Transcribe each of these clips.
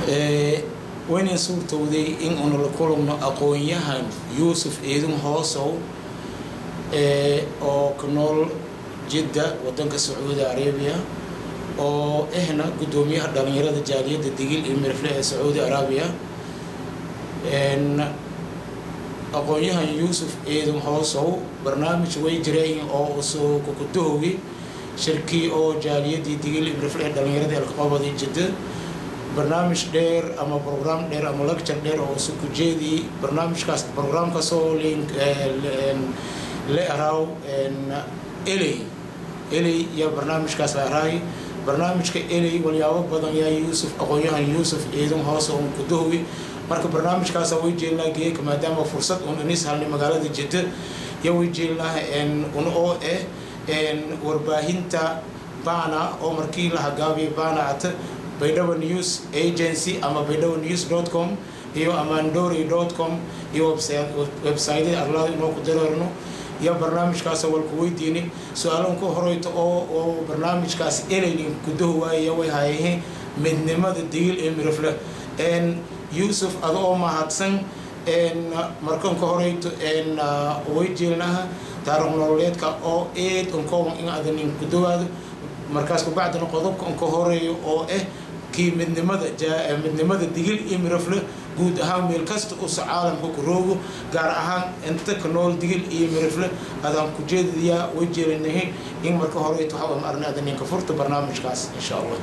waynan suurtowday in uuna la kulugno aqoon-yahan yuusuf ciidin hoosow oo ka nool jidda wadanka sacuudi arabiya oo ahna guddoomiyaha dhalinyarada jaaliyadda digil iyo mirifle ee sacuudi arabiya aqoon-yahan yuusuf ciidin hoosow barnaamij way jireen oo usoo kukudahogi shirkii oo jaaliyadii digil iyo mirifle ee dhalinyarada alkaqobadi jidda barnaamij dheer ama program dheer ama lecture dheer oo isu kujeedii barnaamijkaas programkaasoo le araaw eley eley iyo barnaamijkaas la araay barnaamijka eley walyaabo badan yaa yuusuf aqoon-yahan yuusuf ciidan hoose un kudahowi marka barnaamijkaasa way jeelnaa geeka maadaama fursad un inis halnay magaalada jidda ya way jeelnaa un oo ah warbaahinta baana oo markii la hagaabiya baana ata baydhabo news agency ama baydhabo news dot com iyo amandori dot com iyo websiteda arlada inoo ku dareerno iyo barnaamijkaas walku weydiini su-aalan ku horeyto oo oo barnaamijkaas elaynin kudaho waaya way hayahe midnimada digil ee mirifle yuusuf ada oo mahadsan markan ka horeyto way jeelnaha taarikh nololeedka oo eed unkooban in adanin kudawaado markaas kabacdina qodobka unka horeeyo oo ah kii midnimada midnimada digil iyo mirafle guud ahaan meel kasta usa caalamka ku roogo gaar ahaan inta ka nool digil iyo mirafle adaan ku jeedadayaa way jeelinahay in marka horeyto waxa arna ada ninka furta barnaamijkaas insha allah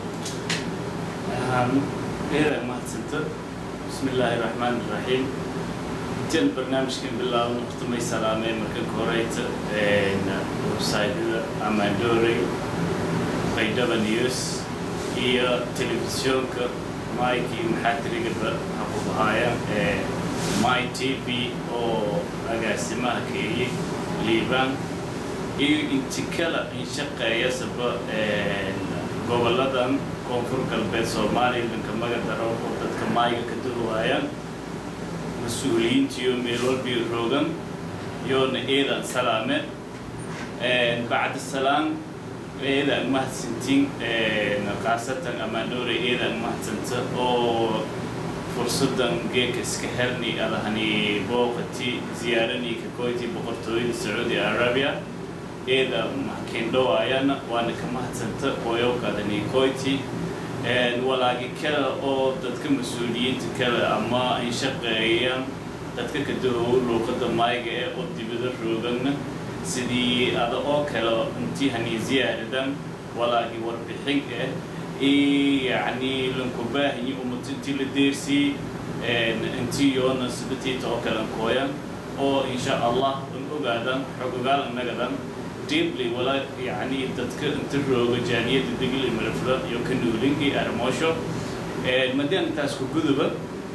eedaa mahadsanto bismi illaahi raxmaan iraxiim intaan barnaamijkan bilaabno waqtimay salaamee marka ka horeyta websiteda amandorey baydhaba news iyo telefisyoonka maykii maxaatirigaba hakubahaayaan ee my t v oo agaasimaha keeyey liibaan iyo inti kala inshaqeeyasaba goboladan koonfur galbeed soomaaliya dhanka magadaro oo dadka maayga ka duwaayaan mas-uuliyiintiyo meel walbii roogan yoona eedan salaame bacda salaam eedan mahadsantiin khaasatan amaandoore eedan mahadsanta oo fursadan geeka iska herni adahani booqati ziyaaranii kakoyti boqortooyada sacuudi arabia eeda mahkendhowaayana waana ka mahadsanta qoyowkaadani koyti walaagi kale oo dadka mas-uuliyiinta kale ama ay shaqeeyaan dadka kadahow luuqada maayga ee oo dibada roogana sidii ada oo kale intii hani ziyaaradan walaagi warbixin ah yani lankubaahiyi umata intii la deersii intii yoona sidatiita oo kale kooyan oo insha allah an ogaadan xog ogaal annagadan deeply wala yani dadka inta rooga jaaniyada degli marafla iyo ka nuulin iyo armoosho madaan intaas ku guduba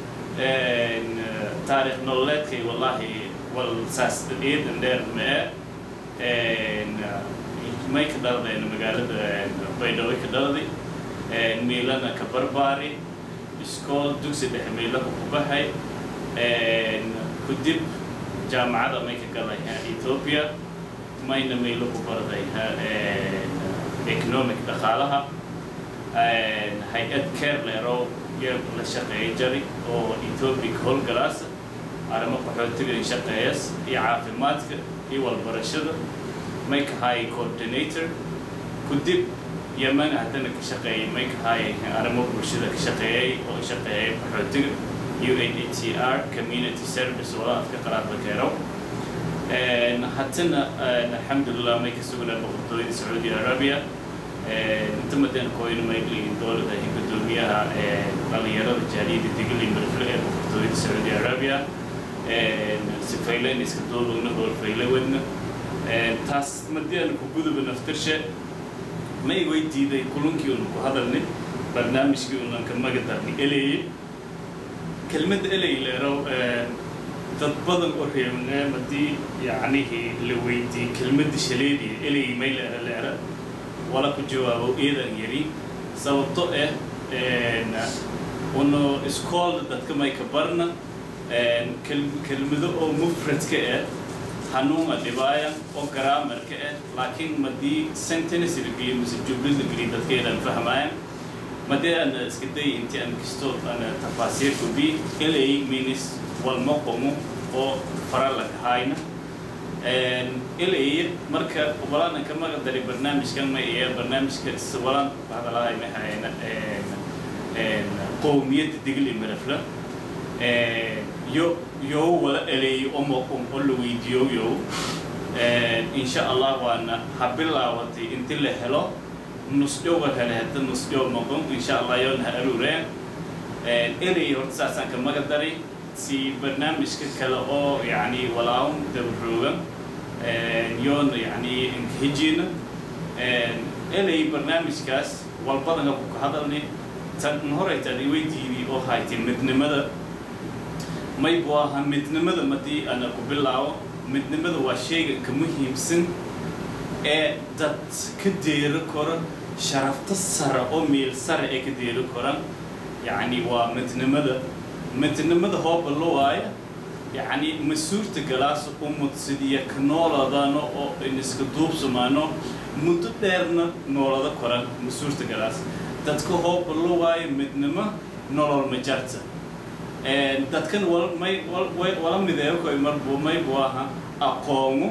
taarikh nololeedkay wallahi wal saas eedan dheer mee may ka dhaladeen magaalada baydhabo ka dhaladay miilana ka barbaari iskool dugsi dhexe miilaha ku baxay kudib jaamacada may ka galay ethiopia mayna maylo ku baraday economic dhaqaalaha hay-ad careleero iyo la shaqeeya jari oo ethiopic howlgalaasa arrimo qaxootiga in shaqeeyas iyo caafimaadka iyo walbarashada may ka haayay coordinator kudib yeman haddana ka shaqeeyay may ka haayay arrimo bulshada ka shaqeeyay oo shaqeeyay qaxootiga u n h c r community service wala afka qaraabda keero haddana alxamdulilah may ka sugnaa boqortooyada sacuudi arabia inta madan kooyna maygliin dowladda gudoomiyaha dhalinyarada jaaliyadda digli marfle ee boqortooyada sacuudi arabia sifaylen iska duubagna hoolfaylawadna taas madian ku guduba naftirshe may way diiday kulankii una ku hadalnay barnaamijkii unan ka magadarni eleeye kelmadda eley leerow dad badan oo reebnaa haddii yacnihii la weydiiyey kelmadda shaleediya eley may leera leera wala ku jawaabo eedan yari sababto ah uno iskoolda dadka may ka barna kelmado oo mufradka ah hanuuma dhibaaya oo garaamarka ah laakiin madii sentence la geliyo mise jublad la geliyo dadkeedan fahmaayaan madee ana iska day intii aan kisto ana tafaasiirku bi ilay minis walma qomo oo fara la kahayna ilay marka walaan ka maga dari barnaamijkan ma iyo barnaamijka walaan hadalahay ma hayna qowmiyadda digli marafla yo yo wala eleeyo omo oo la weydiiyo yo insha allah waana ha bilaawatay inti la helo nusdhowga kale hadda nusdhow noqon insha allah yoona ha aruureen erey horta saasaan ka maga daray si barnaamijka kale oo yani walaawun dabaroogan yoona yani inkahijina erey barnaamijkaas walbadana ku ka hadalni tan horeytaan iweydiini oo haytay midnimada may buu ahaa midnimada madii ana ku bilaabo midnimada waa shayga ka muhiimsan ee dad ka deero kora sharafta sare oo meel sare ee ka deero koran yacni waa midnimada midnimada hooba lo waaya yacni ma suurta galaas umudsidiya ka nooladano oo in iska duubsamaano muddo dheerna noolada koran ma suurta galaas dadka hooba lo waayo midnimo nolol ma jarta dadkan may wala mideeyo koy marbu may buu aha aqoomo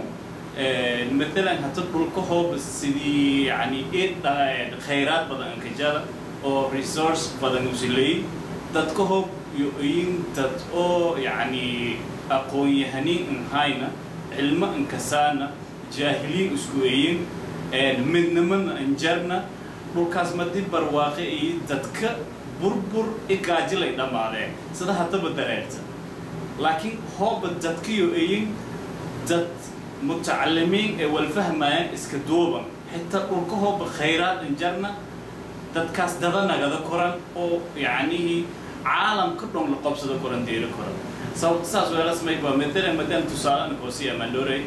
مثلا هتدخل كهوب سيدي يعني ايه خيرات بدن كجالا او ريسورس بدن وسيلي دت كهوب يوين دت او يعني اقوي يهنين ان هاينا علم ان كسانا جاهلين اسكوين من من انجرنا dhulkaas madi barwaaqi dadka burbur igaajilay dhammaadeen sida haddaba dareerta laakiin hooba dadkiyo eyin dad mutacalimiin ee walfahmayaan iska duuban xitaa dhulkahooba khayraad injarna dadkaas dada nagada koran oo yacnihii caalamka dhon la qobsada koran deeri koran sababta saas weelasmay waa matalan madaan tusaale koosi amandore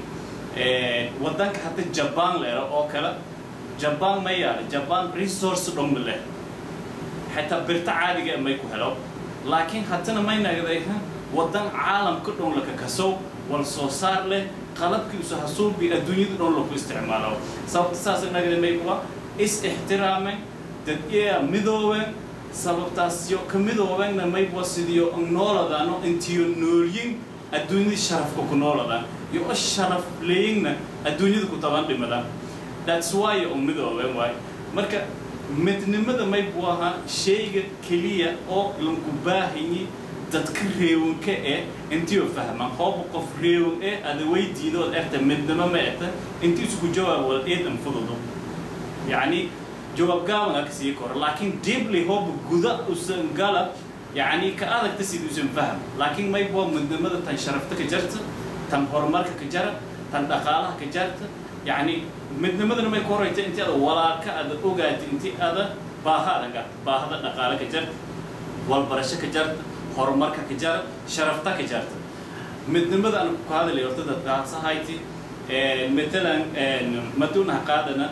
wadanka hadda jabaan leero oo kale jabaan ma yaala jabaan resource dhon leh xitaa birta caadiga may ku helo laakiin haddana may nagaday wadan caalamka dhon laka kasow wal soo saar leh qalabkiisu hasuubi adduunyada dhan lagu isticmaalo sababta saas inaga may kuwa is ixtiraameen dad iyaa midoobeen sababtaas yo ka midoobeenna mayba sidiyo nooladano intiyo noolyin adduunyada sharafka ku nooladaan iyo o sharaf leeyinna adduunyada ku taban dhimadaan that's why u midoobeen waay marka midnimada may buu ahaa shayga keliya oo lanku baahanyi dadka reewanka eh intiioo fahman hooba qof reewan eh ada weydiidood erta midnimo ma erta intii isku jawaab wala eedan fududo yacni jawaab gaaban aka sii koro laakiin deeply hooba guda usan gala yacni ka adagta sida usan faham laakiin may bua midnimada tan sharafta ka jarta tan horumarka ka jara tan dhaqaalaha ka jarta yacni midnimadana may ku horeyta intii ada walaalka ada ogaata intii ada baahada garta baahada dhaqaale ka jarta walbarasho ka jarta horumarka ka jara sharafta ka jarta midnimada aan ku hadalay horta dadkaasahayti matalan maduunaha qaadana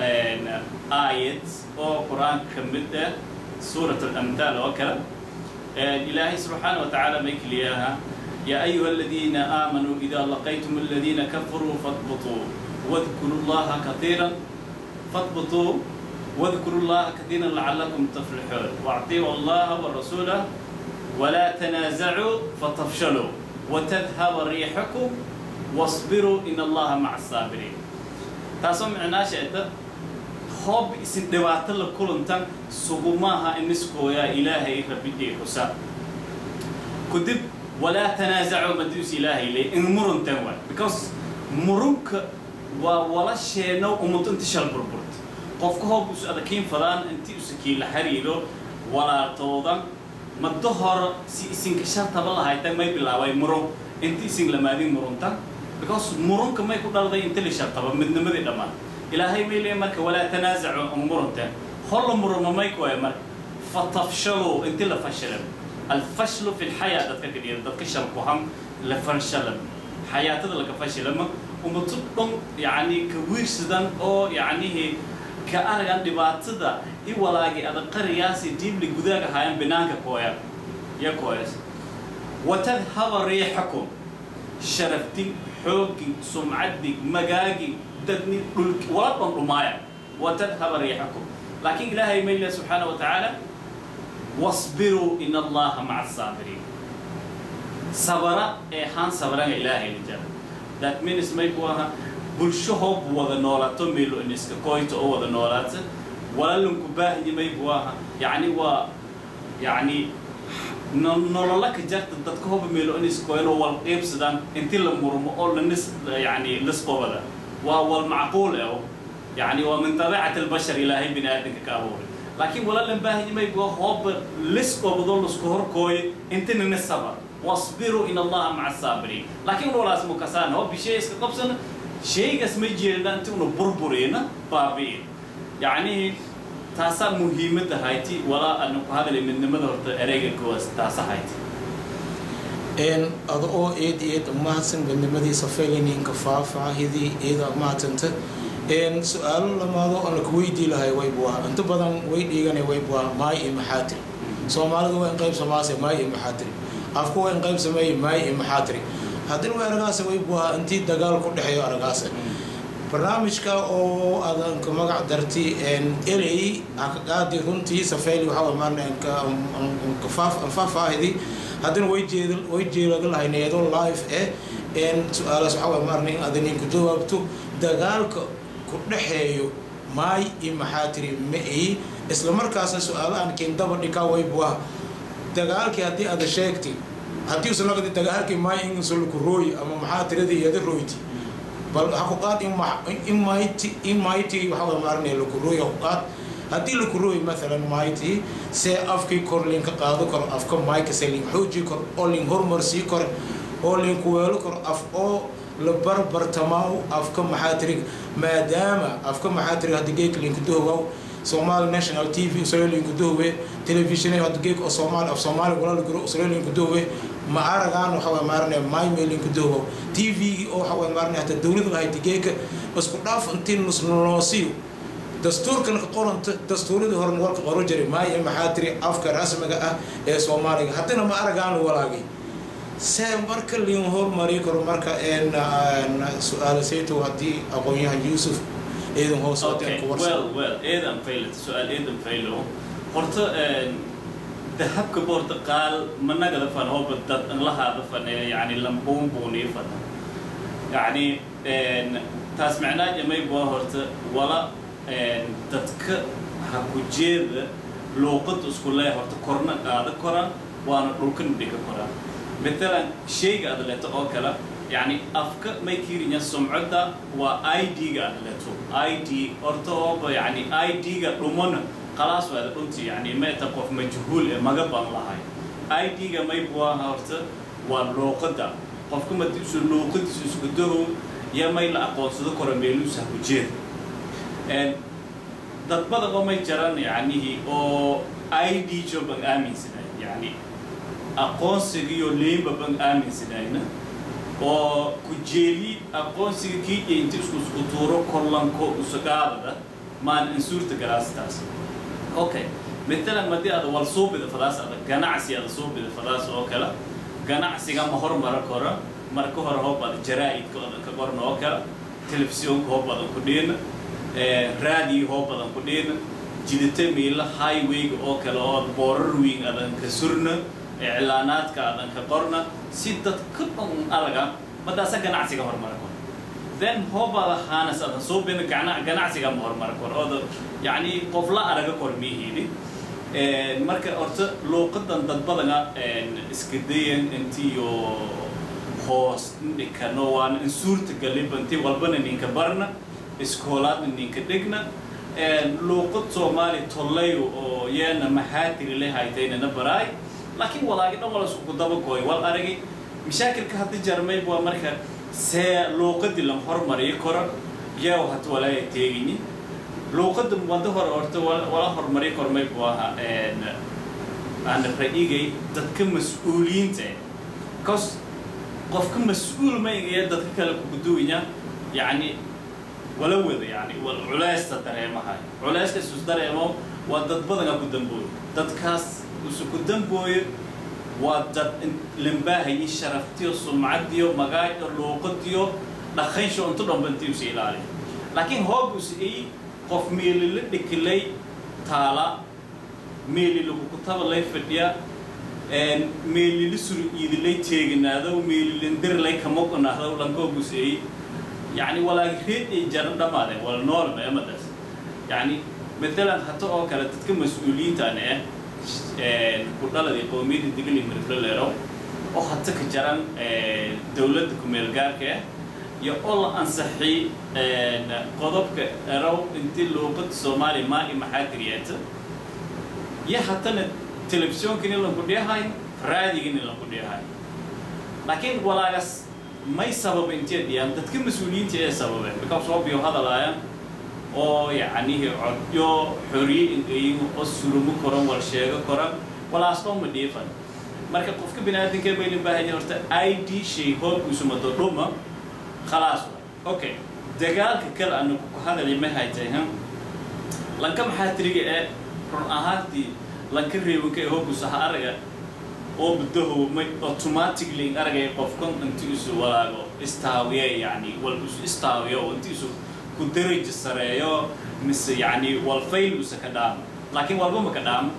aayad oo qur-aanka ka mid ah suurat alamthaal oo kale ilaahay subxaana wa tacaala may keliyaha يا أيها الذين آمنوا إذا لقيتم الذين كفروا فاضبطوا واذكروا الله كثيرا فاضبطوا واذكروا الله كثيرا لعلكم تفلحون واطيعوا الله ورسوله ولا تنازعوا فتفشلوا وتذهب ريحكم واصبروا إن الله مع الصابرين تاسو معناه شيء هوب اسم دوات لكلنتن سقماها انسكو يا إلهي ربي حساب كدب ولا تنازعوا مدوس إلهي لي إن مرن تنوى because مرنك ولا شيء نو أمت انت شال بربرت قفك هوب اس أدكين فلان انت اسكي لحريرو ولا توضن ما الظهر سي اسين كشار تبلا هاي تم ما يبلاوي مرون انت اسين لما دي مرونتا because مرون كما يكون دالدا انت اللي شار تبا من نمدي دمان إلهي ميلي مرك ولا تنازعوا مرونتا هل مرون ما يكون مرك فتفشلوا انت اللي فشلوا الفشل في الحياة دتك كدير دتك شرقهم لفشل حياة لك فشل ما ومتطن يعني كوير سدان أو يعني هي كأرجع دبعتدا إي ولاقي هذا قرياسي ديب لجودك هايم بنانك كويا يا كويس وتذهب ريحكم شرفتي حوقي سمعتي مجاجي ددني ولا رمايا وتذهب ريحكم لكن إلهي ميلا سبحانه وتعالى wasbiruu in allaha maca asaabiriin sabara ee haan sabaranga ilaahay la jara that means may buu ahaa bulsho hoob wada noolaato meelo in iska koyto oo wada noolaata walaalanku baahiyi may buu ahaa yacni waa yacni nolola ka jarta dadka hoba meelo in iskoyno wal qeybsadaan inti la murmo oo lanis yani lisqobada waa wal macquul eh يعني ومن طبيعة البشر إلهي بني آدم كأبوري لكن ولا لم باهي ما يبغى هوب لسه بضل سكور كوي انت من الصبر واصبروا إن الله مع الصابرين لكن ولا اسمه كسان هو بشيء اسكتبسنا شيء اسمه جيلنا انت انه بربرين بابين يعني تاسا مهمة هايتي ولا أنه هذا اللي من نمذ هرت أريج كوس تاسا هايتي een ada oo eed eed umahadsan bandamadiisa faylininka faahfaahidii eeda umahadsanta een su-aalo lamaado aan laku weydii lahay waybuaa inta badan way dhiigana waybuaa maay iyo maxaatiri soomaalidu waa in qayb samaase maay iyo maxaatiri afku waa in qayb sameeye maay iyo maxaatiri haddina way aragaasa waybuaa intii dagaal ku dhexeeyo aragaasa barnaamijka oo adanka magac darti erey hakaqaadi runtii safayli waxaa maarna faahfaahidii haddana way jeed way jeelada lahayneedo live eh su-aalaas waxaa waay maarna in adan inku jawaabto dagaalka ku dhexeeyo maay iyo maxaa tiri ma-ay isla markaasna su-aalahan kindaba dhikaa waybuah dagaalkii haddii ada sheegtay haddii usan lagadi dagaalkii maay insulku rooyi ama maxaa tiradii iyada rooyti bal hakuqaad in mayti in mayti waxaa waay maarna laku rooyi hakuqaad haddii laku rooyi maalan mayti see afkii kor linka qaado karo afka mayka see lin xooji karo oo lin hormarsii karo oo linku weelo karo af oo la barbartamaaw afka maxaa tiri maadaama afka maxaa tiri hadda geek linku dohowaw somali national t v usalo linku dohowe telefishin hadda geek oo soomaali af soomaali walaala guro usalo linku dohowe ma aragaan waxa way maarane maymay linku dohowaw t v oo waxa way maarane hata dowlada lahayta geeka isku dhaaf intii nusnoosiyo dastuurkan ka qoranta dastuuradii horena walka qoro jiray maaya maxaa tiri afka rasmiga ah ee soomaaliga haddana ma aragaan walaagay see marka liin hormari karo marka su-aala sayto haddii aqoon-yahan yuusuf eedan hoos well well eedan fayl su-aal eedan faylo horta dahabka borta qaal managada fan hoba dad lahaada fan yani lambuunbuunii fana yani taas macnaa jamay bua horta wala dadka ha ku jeeda luuqada isku leeya horta korna qaada koran waana dhulkan dhiga koran مثلا شيء قاعد لته أو كلا يعني أفك ما يكيرين السمعة و ID قاعد لته ID أرتو يعني ID قاعد رمونا خلاص هذا أنت يعني ما تقف مجهول ما قبل الله هاي ID قاعد ما يبغى هرت واللوقدة قفكم ما تيجوا اللوقدة تسكتوه يا ما يلا أقوى صدق كرميلو سهوجير and dad badan oo may jaran yani oo ID joban aaminsanay yani aqoonsiga iyo leynba ban aaminsanayna oo ku jeeli aqoonsiga kii inta isku isku tuuro kollanko usagaadada maan insuurta galaastaas okay matalan madii ada wal suubida fadaas ada ganacsi ada suubida fadaas oo kale ganacsiga ma hormara kora marka hore hoo bada jaraa'idka ka qorna oo kale telefisyoonka hoo badan ku dhiina raadiyo hoo badan ku dhiina jidata miila highwayga oo kale oo boorar weyn adan ka surna إعلانات كأذن كقرنا سيدة كبن ألقى مدرسة جناع سيجا هرمر كون then هو بعد خانس أذن سو بين جناع جناع سيجا هرمر كون هذا يعني قفلا أرجع كورمي هيني مركز أرت لو قدن تدبلنا إسكدين أنتيو hoos ninka noowaan in suurta galibanti walbana ninka barna iskoolaadna ninka dhigna luuqad soomaali tollayo oo yeena maxaatiri le haytaynana baraay laakiin walaagi dhan wala isku daba gooy wal aragi mashaakilka haddi jarmay waa marka see luuqadii la hormariyo koro yaa hata walaaya teegini luuqada wada hore horta wala hormariyo kormay buu ahaa aan ra'yigay dadka mas-uuliyiinta cause qofka mas-uul ma igaya dadka kale kuguduwaya yacni wala wada yani culaysta dareemahay culayska isus dareemo waa dad badana ku dambooyo dadkaas usuku dambooyo waa dad lambaahayi sharaftiyo sumcadiyo magaayo luuqadiyo dhaqansho intu dhanba intii usi ilaaliyo laakiin hoobus ay qof meelila dhikilay taala meeli lagu kutaba lay fadhiya meelili suru iidilay teeginaado meelilindir lay kamoqonaado lankooguseey yani walaagi reed ay jaran dhamaadeen wala noolma emadaas yani matalan hata oo kale dadka mas-uuliyiintaan ah ku dhaladii qowmiyadda digli mirflaleero oo hata ka jaran dowladda ku-meel gaarka ah iyo oo la ansaxay qodobka erow intii luuqada soomaaliya maa i maxaa tiriyeeta iyo hatana telefisyonkani lanku dhiyahay raadigani lanku dhiyahay laakiin walaagas may sababa intee dhiyaan dadka mas-uuliyiinta ee sababeen because obio hadalaaya oo yacnihi codyo xoriye ingayin oo surumo koran wal sheego koran walaasoo ma dhiifan marka qofka bini aadamka baylin baahanya horta i d shay hoob usumado dhuma khalaas wa okay dagaalka kale anu ku hadalay ma haytay ha lanka maxaa tiriga ee run ahaantii lanka reebanka ee hoobusaha araga oo budaho may automatically aragay qofkan inti isu walaago istaawiya yani wal isu istaawiyo oo inti isu ku daraja sareeyo mise yani wal fail usa ka dhaamo laakiin walba ma ka dhaamo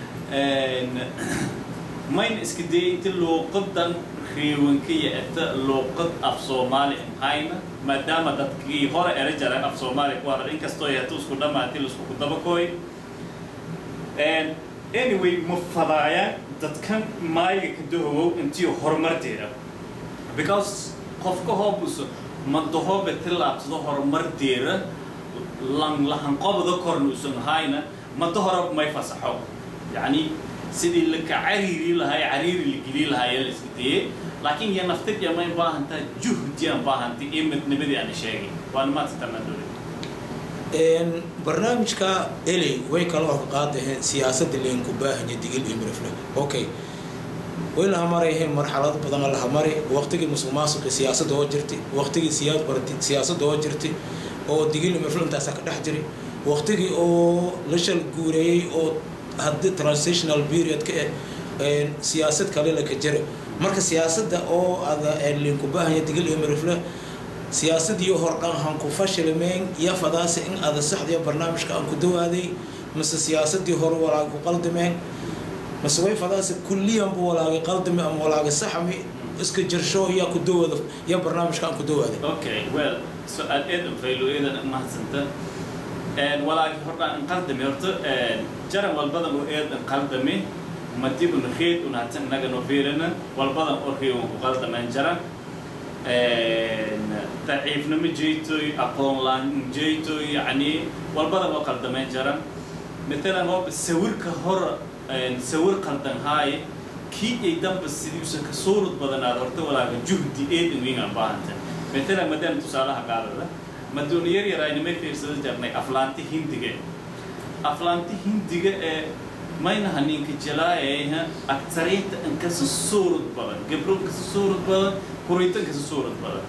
mayna iska dayay inti luuqadan reewanka iyo eta luuqad af soomaali hayna maadaama dadkii hore era jareen af soomaali ku hadal inkastoo hata isku dhamaati laisku ku dabakooy anyway ma fadaayaan dadkan maayiga ka dahowow intii horumarteeda because qofka hoobuso madahoobe tilaabsado horumarteeda lan lahanqobada korna usan hayna mada hore may fasaxo yacni sidii laka cariiri lahaa cariiri la geli lahaa ayaa la iska dayay laakiin iyo naftid may baahantaa juhdi aan baahantay iyo midnimadii aan sheegay waana maanta tanadore barnaamijka eley way kala hor qaadaheen siyaasadda leenku baahanya digil iyo mirifle okay way laha marayheen marxalado badan laha mari waqtigii musuq maasuqi siyaasadda oo jirtay waqtigii siyaad barti siyaasadda oo jirtay oo digil iyo mirifle intaasaa ka dhex jiray waqtigii oo la shal guureeyey oo haddii transitional periodka eh siyaasad kale laka jira marka siyaasadda oo ada leenku baahanya digil iyo mirifle siyaasadii hordhan han ku fashilmeen iyo fadaasi in ada saxdiya barnaamijka aan ku dawaaday mise siyaasadii hore walaagi ku qaldameen mise way fadaasi kulliyanba walaagi qaldame ama walaagi saxmi iska jirsho yaa ku dawaada iyo barnaamijka aan ku dawaaday okay well su-aal eedan faylo eedan mahadsanta walaagi hordhaan in qaldame horta jaran walbadan oo eedan qaldame madibun reed un hatan inaga noo fiirina walbadan oo reewan ku qaldameen jaran daciifnimo jeetoy aqoon laan jeetoy yani walbada waa qaldameen jaran matalan hooba sawirka hor sawir qaldan haaye kii ay danba sidiusa ka suurud badanaad horta walaaga juhdi eedan weyn aan baahanta matalan maadaama tusaalaha qaadada madoona yar yar aynamay fiirsada jarnay aflaanti hindiga aflaanti hindiga ee maynaha ninka jalaayayha aktariinta inkasa suurud badan gabro inkasa suurud badan kurayto inkasa suurud badan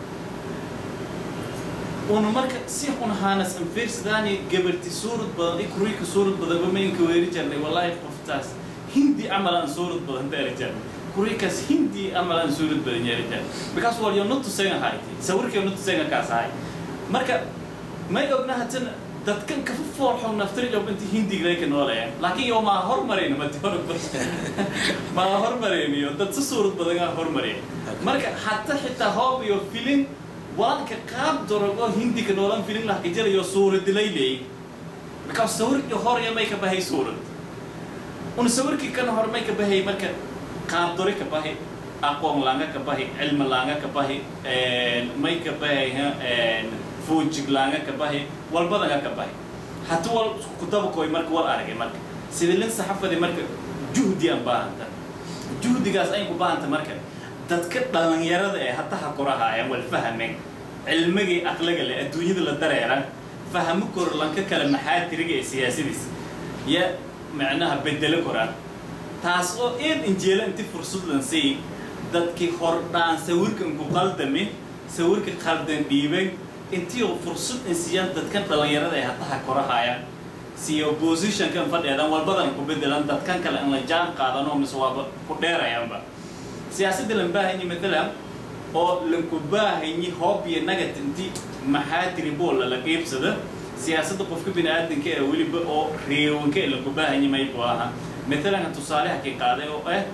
una marka si un haanas an fiirsadaani gabarti suurud badan i kurayka suurud badan ba maynka weeri jarnay wallaahi qoftaas hindi camal aan suurud badan daari jarnay kuraykaas hindi camal aan suurud badan yeeri jarnay because wal yo nutusenga hayti sawirka yo nutusenga kaas hay marka may ogna hatana dadkan kafa foolxo naftari job inta hindiga ka noolayaan laakiin yo maa hormarayna madi hor maa hormarayniyo dad si suurad badan aa hormaraya marka hata xitaa hoob iyo filin walanka qaab dorogo hindiga noolan filin lah kajarayo suuradilay leey because sawirkii horaya may ka bahay suurad un sawirkii kan hor may ka bahay marka qaab dore ka bahay aqoon laanga ka bahay cilmi laanga ka bahay may ka bahay fuujiglaanga ka bahi walbadanga ka bahi hata wal kutabakoy marka wal aragay marka sida lin saxafadi marka juhdi aan baahanta juhdigaas ayn ku baahanta marka dadka dhalinyarada ee hata ha korahaayaan wal fahamen cilmigii aqliga leh adduunyada la dareeran fahamo kor lanka kale maxaa tiriga ee siyaasadiis ya macnaha bedelo koraan taas oo eed injeela inti fursad lan sii dadkii hordhaan sawirkan ku qaldame sawirka qaldan dhiibay intii fursad in siiyaan dadkan dhalinyarada ay hataha korahaayaan siyo positionkan fadheedan walbadan ku bedelan dadkan kale in la jaan qaadano mise waaba ku dheerayaanba siyaasadda lan baahanyi matalan oo lanku baahanyi hoob iyo nagat inti maxaa tiri bool lala qiibsada siyaasadda qofka bini aadanka ee weliba oo reewanka ee lagu baahan yamay buu ahaa matalan tusaaleha kii qaaday oo ah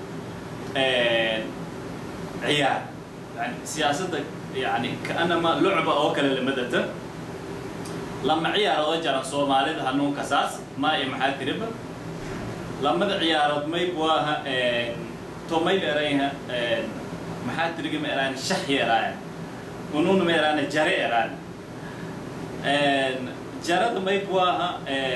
ciyaar yani siyaasadda yani kaanama lucba oo kale lamadata lama ciyaarood jaran soomaalida hanuunka saas maa iyo maxaa tiriba lamada ciyaarood may buu aha tomay erayha maxaa tiriga ma eraan shax yaraayan ununa ma eraan jare eraan jarada may buu aha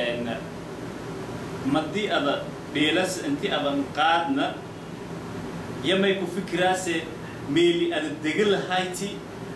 madii ada dheelas inti adan qaadna yamay ku fikiraase meeli ada dega lahayti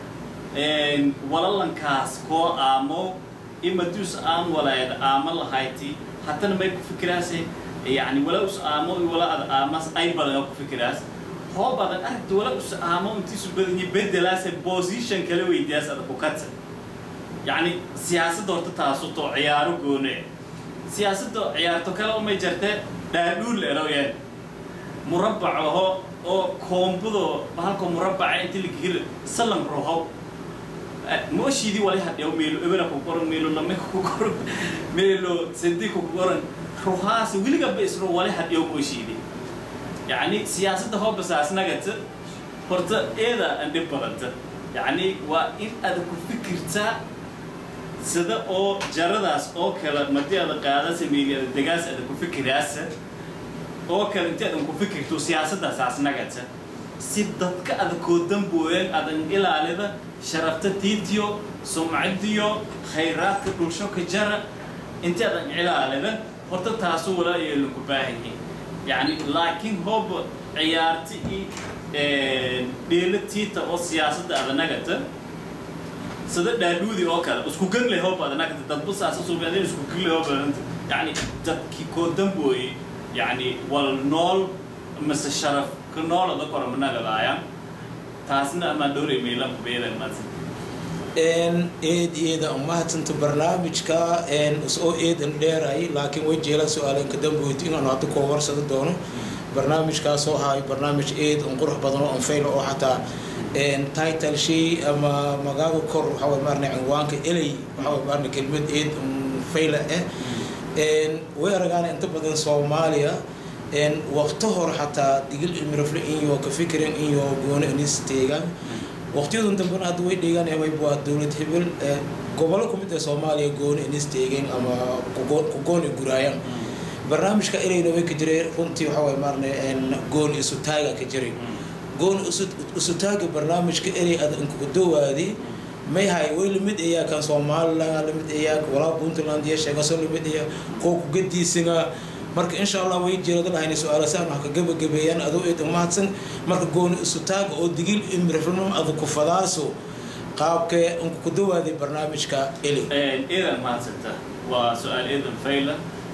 walalankaas koo aamo imaduus aan walaayad aama lahayti haddana may ku fikiraase yani wala us aamo wala ada aamas ay badan ku fikiraas hoo badan aragta wala us aamo intiisu badanya bedelaase position kala weydiyaas ada ku katsa yani siyaasadda horta taasuto ciyaaro goone siyaasadda ciyaarto kale umay jirte dhaadhuul eroyeen murabbac aho oo koombudo halka murabbaca inti lagahir salam roho mooshiidii wali hadhew meelo ebena ku qoran meelo lame ku qoran meelo sadi ku qoran ruhaas weligaba isro wali hadhew mooshiidii yacni siyaasadda hoo basaasnagata horta eeda aan dhib badanta yacni waa in aad ku fikirtaa sida oo jaradaas oo kale madii ada qaadasa meeliada degaas ada ku fikiraasa oo kale inti adan ku fikirto siyaasaddaas asnagata si dadka ada koodambooyan adan ilaalida sharafta tiitiyo sumcadiyo khayraadka dhulsho ka jara inti adan ilaalida horta taasu walaa yeelin ku baahanyi yani laakiin hoob ciyaarti i dheela tiita oo siyaasadda adanagata sida dhaadhuudi oo kale isku ganle hoob adanagata dadba saasa suubeedin isku ganle hoob adanta yani dadki koodambooye يعني والنول مس الشرف كنول هذا كرم من هذا تاسنا ما دوري ميلان بيدا مثلا een eed eeda umahadsanto barnaamijka een soo eedan dheeray laakiin way jeela su-aaleen ka damboyti inaan hadda koo warsado doono barnaamijkaas oo ahay barnaamij eed un qurux badan oo anfayla oo xataa een title shay ama magaaga kor waxaa way maarna cinwaanka eley waxaa way maarna kelmad eed un fayla ah way aragaana inta badan soomaaliya waqto hore xataa digil ilmirafle iyo ka fikiran iyo gooni inis teegaan waqtiyadan dambena hadda way dheegaan amay waa dowlad hebel gobollo kumid ee soomaaliya gooni inis teegeen ama ku gooni guraayaan barnaamijka elayna way ka jiray runtii waxaa waay maarne gooni isu taaga ka jiray gooni isu taaga barnaamijka elay ada inkugu dowaadi may hay way lamid ayaa kan somaliland lamid ayaa walaa puntland iyo sheegaso lamid ayaa koo ku gadiisina marka insha allah way jeerada lahayna su-aala saan wax ka gabagabeeyaan adoo eed umahadsan marka gooni isu taaga oo digil imrifnum ada ku fadaaso qaabkee unku ku dawaaday barnaamijka eli eedan mahadsanta waa su-aal eedan fayla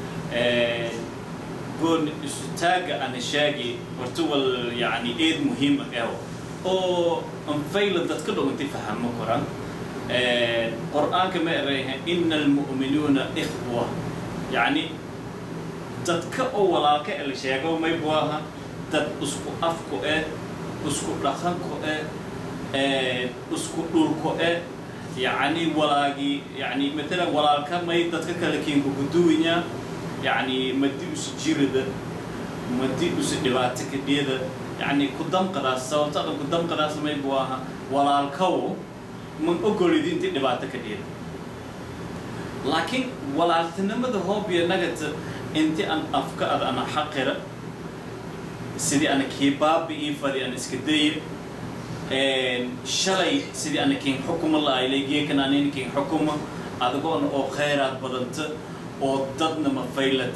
gooni isu taaga ana sheegi horta wal yani eed muhiima eho oo anfayla dadka dhowinti fahamo koran qur'aanka ma erayha ina almu'minuuna ikhwa yacni dadka oo walaalka e la sheego may buu aha dad isku afku eh isku dhaqanku eh isku dhulku eh yacni walaagii yani matalan walaalka may dadka kale kiinku guduwinya yani madi isu jirida madi isu dhibaato kadhiyada يعني قدام قداس سوت هذا قدام قداس ما يبغاها ولا الكو من أقول دي أنت دبعتك كثير لكن ولا تنمى ده هو بينقت أنت أن أفكار أنا حقرة سيدي أنا كباب إيفادي أنا إسكدير شلي سيدي أنا كين حكم الله إليه كنا نين كين حكومة هذا هو أنا أو خيرات بدنت أو ضدنا ما فيلت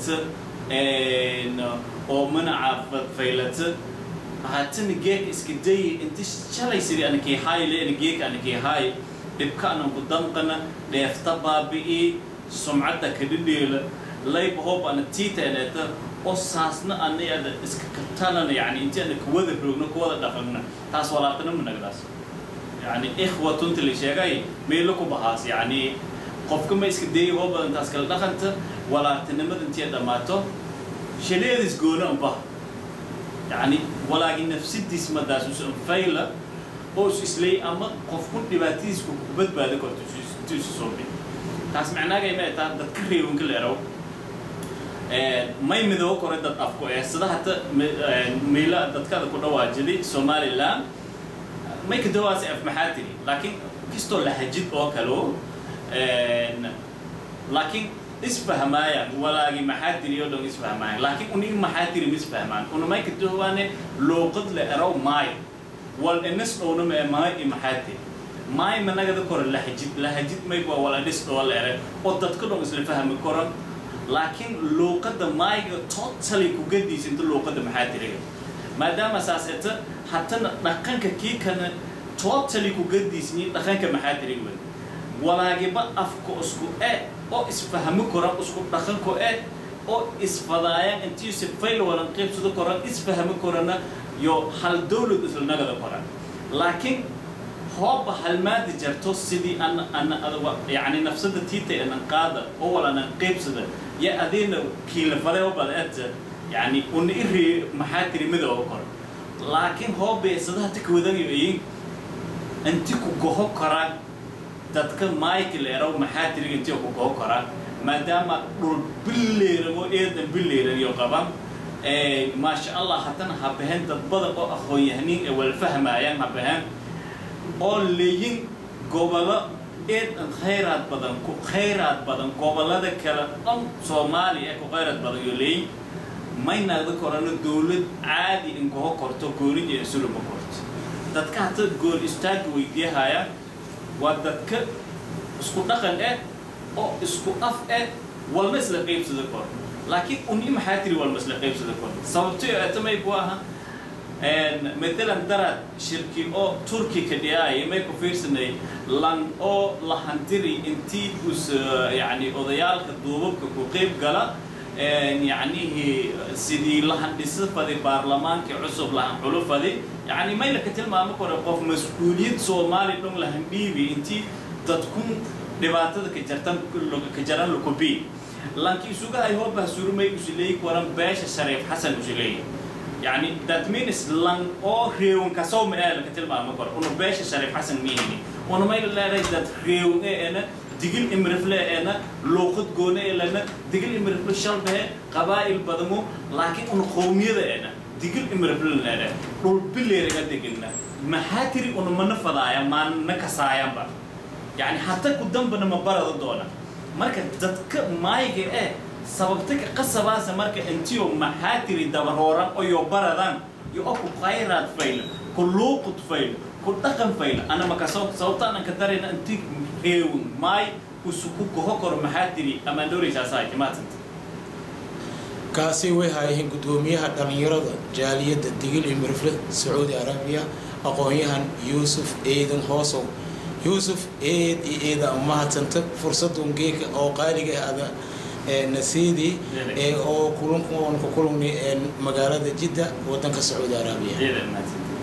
أو منع فيلت haatana geek iska dayi inta shalay sidii ana kii haay leena geek ana kii haay dhibka anan ku danqana dheefta baabi'i sumcadda kadhidheela layba hoob ana tiita eneeta oo saasna anayada iska katalana yani inti ana kuwada roogna kuwada dhaqanna taas walaaqana managdaas yani ikhwatunta la sheegay meelo ku bahaas yani qofka ma iska dayi hoo badan taas kala dhaqanta walaaqtinimada intii dhammaato shaleedis goona unbaha يعني ولكن نفس الديس ما داس وسم فايلة أو إسلي أما قف كل دباتيس كوبت بعد كل تجلس تجلس صوبي taas macnaagay ma taa dadka reewanka leerow may midoobo kore dad afku ee sida hata miila dadkada ku dhawaajiday somaliland may ka dawaasi af maxaa tiri laakiin kastoo lahajid oo kaleo laakiin isfahmaayaan walaagi maxaa tiri oo dhan isfahmaayaan laakiin unig maxaa tiri misfahmaan una may ka dawaane luuqad le erow maayo wal inis dhowna mee maay i maxaa tiri maay managada kore lahajid lahajid may waa wala dhis dhoo la ere oo dadka dhan isla fahmi koran laakiin luuqadda maayga totally ku gadiisa inta luuqadda maxaa tiriga maadaama saas eta hatana dhaqanka kii kana totally ku gadiisni dhaqanka maxaa tiriga wey walaagiba afka isku e oo isfahmi koran isku dhaqanko e oo isfadaayaan intii si fayl walan qaybsado koran isfahmi korana yo hal dowlad isla nagada koran laakiin hooba halmaadi jarto sidii ana ana adaba yani nafsada tiita anan qaada oo walanan qaybsada ya adeena kiilafade oo badaata yani una iri maxaa tiri midooba kor laakiin hoobe sadaha tika wadagayo ayin inti ku goho koraan dadka michael erow maxaa tiriga intii ku goho koraan maadaama dhul billeeramo eedan billeeraniyo qaban maasha allah haddana habaheen dad badan oo aqoon-yahaniin ee wala fahmaayaan habaheen oo leeyin gobolo eedan khayraad badan ku khayraad badan gobolada kale dhan soomaaliya ee ku khayraad badan iyo leeyin maynaada korano dowlad caadi in goho korto goonid iyo insuluma korto dadka hata gool istaaga weydiiyahaya waa dadka isku dhaqan eh oo isku af eh walma isla qaybsada kor laakiin uni maxaa tiri walma isla qaybsada kor sababtoo atamay ku aha matalan darad shirki oo turki ka dhiyaaya may ku fiirsanay lan oo lahantiri intii us yani odayaalka duubabka ku qayb gala yacnihi sidii lahandhisa fadi baarlamaanka cusub lahan xulo fadi yani mayla ka tilmaamo kore qof mas-uuliyad soomaali dhon lahandhiibi intii dadkun dhibaatada ka jartan ka jaran lakubi lanki isuga ay hoobah surumay usileeyi koran beesha shariif xasan usileeyi يعني that means لان او ريون كسو ما لك تلما مكر انه باش شريف حسن ميني انه ما يلا لا that ريون انا دقل امرفلا انا لوقت قونا انا دقل امرفلا شربه قبائل بدمو لكن انه قوميه انا دقل امرفلا انا دول بلي رجع دقلنا ما هاتري انه من فضايا ما نكسايا با يعني حتى قدام بنا مباراه دونا marka dadka maayga eh sababta ka qasabaasa marka intiyo maxaa tiri dabarooran oo yo baradan yo oo ku khayraad fayl ku luuqud fayl ku dhaqan fayl ana maka sababta anan ka darayna inti reewin maay usuku goho kor maxaa tiri ama dhowraysaa timaatanta kaasi way haayeen guddoomiyaha dhallinyarada jaaliyadda digil iyo mirifle sacuudi arabiya aqoon-yahan yuusuf eedan hoosow yuusuf eed iyo eeda mahadsanta fursadun geeka oo qaaliga ada nasiidi oo kulanku kulungni magaalada jidda wadanka sacuudi arabiya